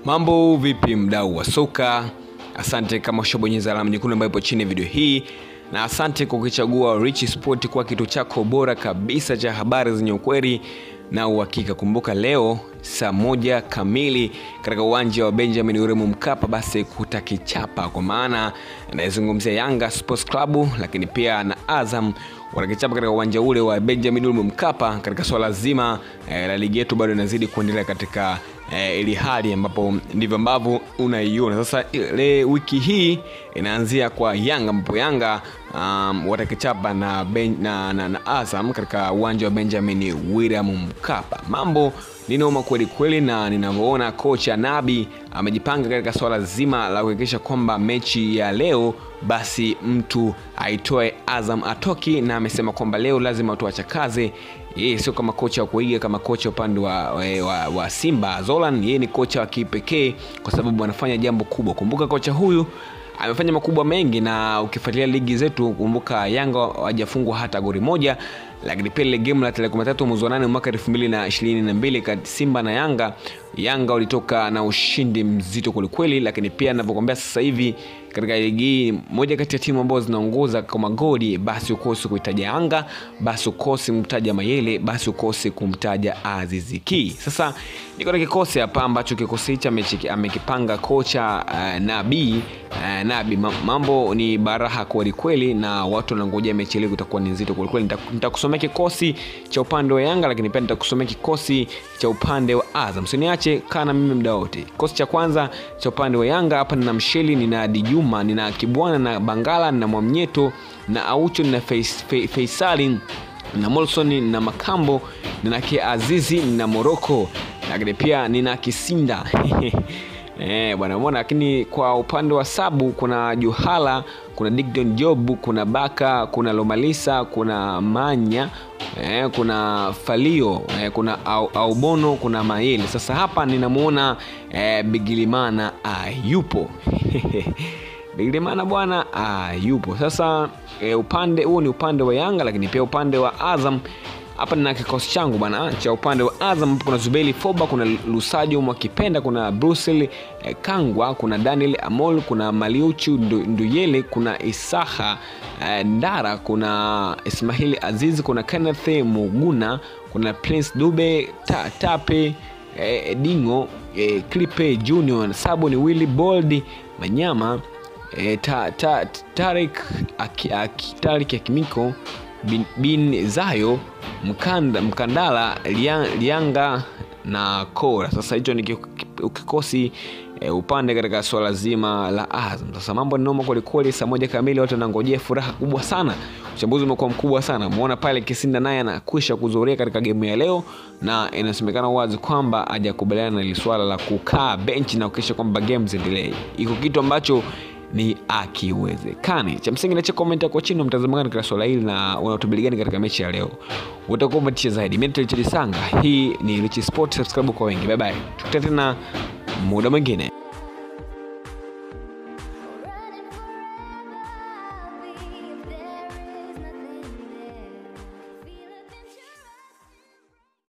Mambo vipi, mdau wa soka? Asante kama ushabonyeza alama nyekundu ambayo ipo chini ya video hii, na asante kwa kuchagua Rich Sport kwa kitu chako bora kabisa cha habari zenye ukweli na uhakika. Kumbuka leo saa moja kamili katika uwanja wa Benjamin William Mkapa, basi kutakichapa, kwa maana anayezungumzia Yanga Sports Club, lakini pia na Azam watakichapa katika uwanja ule wa Benjamin William Mkapa katika swala zima eh, la ligi yetu bado inazidi kuendelea katika eh, ili hali ambapo ndivyo ambavyo unaiona sasa. Ile wiki hii inaanzia kwa Yanga ambapo Yanga um, watakichapa na, ben, na, na, na Azam katika uwanja wa Benjamin William Mkapa. Mambo ni noma kweli kweli, na ninavyoona kocha Nabi amejipanga katika swala zima la kuhakikisha kwamba mechi ya leo basi mtu aitoe Azam atoki, na amesema kwamba leo lazima tuachakaze yeye sio kama kocha wa kuiga kama kocha upande wa, wa, wa Simba Zolan. Yeye ni kocha wa kipekee kwa sababu anafanya jambo kubwa. Kumbuka kocha huyu amefanya makubwa mengi, na ukifuatilia ligi zetu, kumbuka Yanga hawajafungwa hata goli moja, lakini pia ile game la tarehe kumi na tatu mwezi wa nane mwaka elfu mbili na ishirini na mbili kati Simba na Yanga, Yanga walitoka na ushindi mzito kwelikweli, lakini pia navyokwambia sasa hivi katika ligi hii, moja kati ya timu ambazo zinaongoza kwa magoli, basi ukosi kuitaja Yanga, basi ukosi kumtaja Mayele, basi ukosi kumtaja Azizi Ki. Sasa niko na kikosi hapa ambacho kikosi hichi amekipanga kocha uh, Nabi uh, Nabi. Mambo ni baraha kweli kweli, na watu wanangojea mechi ile itakuwa ni nzito kweli kweli. Nitakusomea kikosi cha upande wa Yanga, lakini pia nitakusomea kikosi cha upande wa Azam. Usiniache kana mimi muda wote. Kikosi cha kwanza cha upande wa Yanga hapa nina Msheli, nina Dijuma, nina Kibwana na Bangala, nina Mwamnyeto na Aucho, nina Faisali na Molson na Makambo, nina Azizi na Moroko, lakini pia nina Kisinda Eh, bwana umeona, lakini kwa upande wa sabu kuna Juhala, kuna Dickson Job, kuna Baka, kuna Lomalisa, kuna Manya eh, kuna Falio eh, kuna au, Aubono, kuna Maeli. Sasa hapa ninamuona eh, Bigilimana ah, yupo Bigilimana bwana ah, yupo sasa eh, upande huo ni upande wa Yanga, lakini pia upande wa Azam hapa nina kikosi changu bwana cha upande wa Azam, kuna Zubeli Foba, kuna Lusajo Mwakipenda, kuna Brussel eh, Kangwa, kuna Daniel Amol, kuna Maliuchu Nduyele, kuna Isaha eh, Ndara, kuna Ismail Aziz, kuna Kenneth Muguna, kuna Prince Dube ta, Tape eh, Dingo eh, Clipe Junior, Saboni Willy Bold Manyama eh, ta, ta, Tarik Tarik Akimiko bin, bin Zayo Mkanda, Mkandala Lianga na Kora. Sasa hicho ni kikosi e, upande katika swala zima la Azam. Sasa mambo ni noma kwelikweli, saa moja kamili watu wanangojea furaha kubwa sana, uchambuzi umekuwa mkubwa sana. Muona pale Kisinda naye anakwisha kuzuria katika gemu ya leo, na inasemekana wazi kwamba hajakubaliana na ile swala la kukaa benchi na kuhakikisha kwamba game ziendelee. Iko kitu ambacho ni akiwezekani. Cha msingi nacha comment yako chini, mtazamo gani katika swala hili na unatubili gani katika mechi ya leo? Utakuwa umetisha zaidi. Mimi ni Sanga, hii ni Rich Sport. Subscribe kwa wengi. Bye bye, tukutane tena muda mwingine.